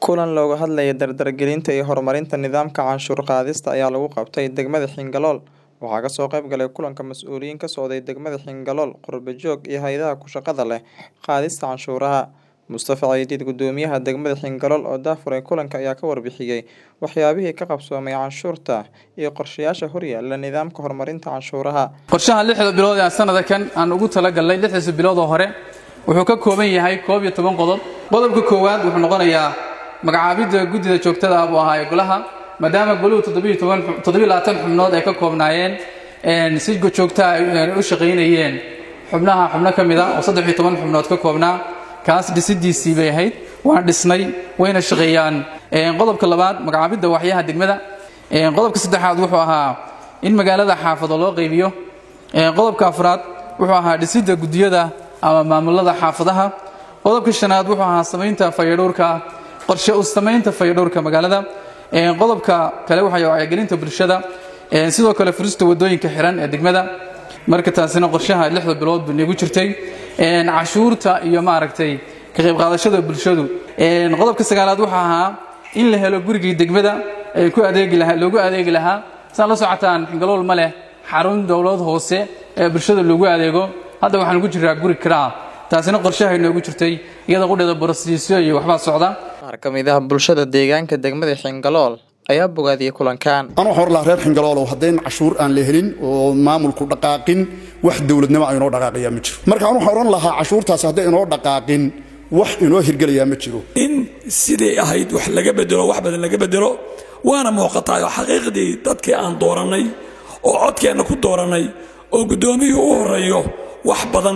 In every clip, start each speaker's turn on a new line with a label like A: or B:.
A: Kulan looga hadlayo dardargelinta iyo horumarinta nidaamka canshuur qaadista ayaa lagu qabtay degmada Xingalool. Waxaa ka soo qayb galay kulanka mas'uuliyiin ka socday degmada Xingalool, qurbo-joog iyo hay'adaha ku shaqada leh qaadista canshuuraha. Mustafa Cidiid, Gudoomiyaha degmada Xingalool oo daahfuray kulanka ayaa ka warbixiyay waxyaabihii ka qabsoomay canshuurta iyo qorshayaasha horyaala nidaamka horumarinta canshuuraha.
B: qorshaha lixda bilood ee sanada kan aan ugu talagalnay lixdiisa bilood oo hore wuxuu ka kooban yahay koob iyo toban qodob qodobka koowaad wuxuu noqonayaa magacaabidda guddida joogtada ah buu ahaa ee golaha maadaama goluhu toddobiyo labaatan xubnood ay ka koobnaayeen si joogta ay u shaqaynayeen xubnaha xubno ka mid a oo saddex iyo toban xubnood ka koobnaa kaas dhisidiisii bay ahayd waan dhisnay wayna shaqeeyaan qodobka labaad magacaabidda waxyaha degmada qodobka saddexaad wuxuu ahaa in magaalada xaafado loo qaybiyo qodobka afraad wuxuu ahaa dhisidda guddiyada ama maamulada xaafadaha qodobka shanaad wuxuu ahaa samaynta fayadhowrka qorshe u samaynta fayadhowrka magaalada qodobka kale waxay wacyigelinta bulshada sidoo kale furista wadooyinka xiran ee degmada marka taasina qorshaha lixda bilood buu nagu jirtay cashuurta iyo maaragtay ka qayb qaadashada bulshadu qodobka sagaalaad wuxuu ahaa in la helo gurigii degmada ku adeegi lahaa loogu adeegi lahaa saan la socotaan xingalool ma leh xarun dowlad hoose ee bulshada loogu adeego hadda waxaan ku jiraa guri kiraa taasina qorshahay noogu jirtay iyada qudheeda borosiisyo iyo waxbaa socda
A: Qaar ka mid ah bulshada deegaanka degmada Xingalool ayaa bogaadiyay kulankan.
C: anuu waxaan lahaa reer xingaloolow haddayn cashuur aan la helin oo maamulku dhaqaaqin wax dowladnimo a inoo dhaqaaqiyaa ma jiro marka anu waxaan odhan lahaa cashuurtaasi hadday inoo dhaqaaqin wax inoo hirgelayaa ma jiro
D: in sidii ahayd wax laga bedelo wax badan laga bedelo waana muuqataa oo xaqiiqdii dadkii aan doorannay oo codkeenna ku doorannay oo guddoomiyuu u horreeyo wax badan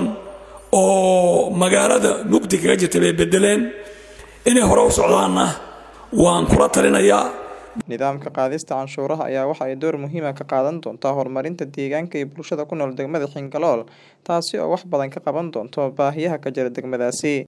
D: oo magaalada mugdi kaga jirta bay beddeleen inay hore u socdaanna waan kula talinayaa
A: Nidaamka qaadista canshuuraha ayaa waxa ay door muhiim ah ka qaadan doontaa horumarinta deegaanka iyo bulshada ku nool degmada Xingalool, taasi oo wax badan ka qaban doonto baahiyaha ka jira degmadaasi.